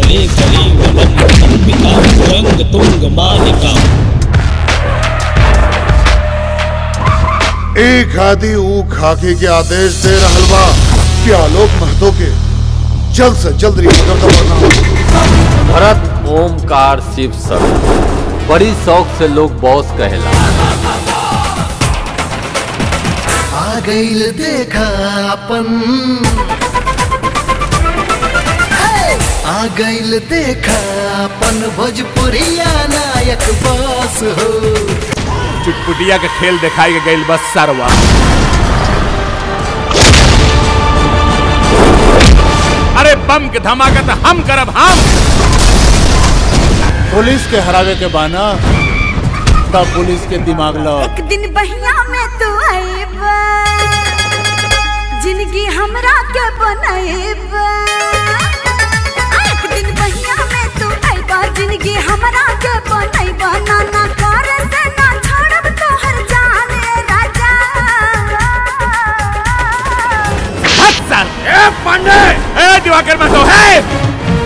वन्दे कलिवलं कल्पितां तुरङ्गतुङ्गमालिकाम् एक आदि ऊ खाकी के आदेश दे रहल बा कि आलोक महतो के जल्द से जल्द रिहा कर दो भरत ओमकार शिव सर बड़ी शौक से लोग बॉस कहेला आ गईल देखा अपन आ गईल देखा अपन भोजपुरिया नायक बस हो चुटपुटिया के खेल दिखाई के गईल बस सरवा अरे बम के धमाका तो हम करब हम पुलिस के हरावे के बाना तब पुलिस के दिमाग लो एक दिन बहिया में तू आएबा जिंदगी हमरा के बनाएबा एक दिन बहिया में तू आएबा जिंदगी हमरा के बनाएबा ना ना कर से ना छोड़ब तोहर जाने राजा हट साल ए पांडे ए दिवाकर मैं तो है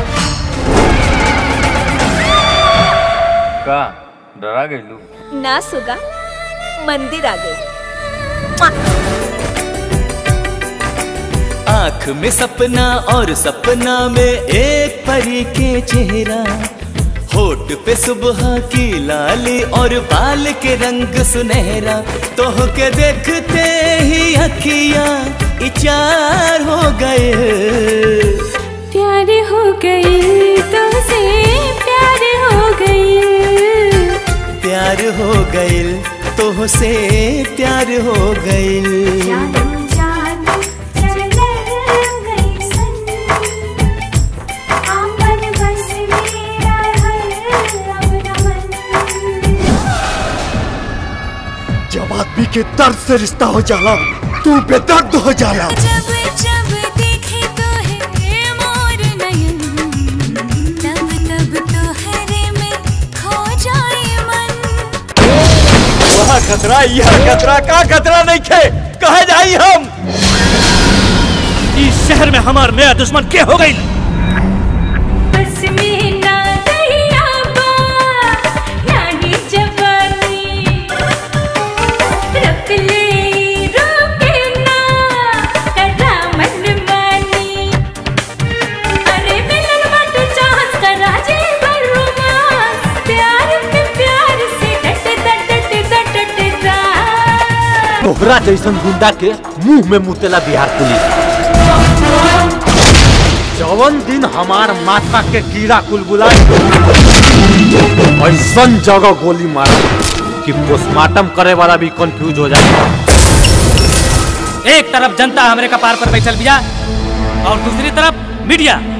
का डरा गई ना सुगा मंदिर आ गई आंख में सपना और सपना में एक परी के चेहरा होठ पे सुबह की लाली और बाल के रंग सुनहरा तो के देखते ही अखियां इचार हो गए प्यार हो गई तो से प्यार हो गई प्यार हो गइल तो से प्यार हो गइल जानू जानू चले गई सन आंगन बस मेरा हर अपना मन जब आदमी के दर्द से रिश्ता हो जाला तू बेदर्द हो जाला जब जब देखे तो है मोर नयन तब तब तो हरे में खो जाए मन वहाँ खतरा यह खतरा का खतरा नहीं खे कहे जाई हम इस शहर में हमार नया दुश्मन के हो गई बस में ना दहिया बा यानी जवानी रख ले रोके ना करा मन मानी अरे मिलन मत चाहत करा जे बरुमास प्यार में प्यार से डट डट डट डट दा तोहरा जैसन गुंडा के मुंह में मुतेला बिहार पुलिस जवन दिन हमार माथा के कीड़ा कुलबुला ऐसन जगह गोली मारा कि पोस्टमार्टम करे वाला भी कंफ्यूज हो जाए एक तरफ जनता हमरे कपार पर बैठल बिया और दूसरी तरफ मीडिया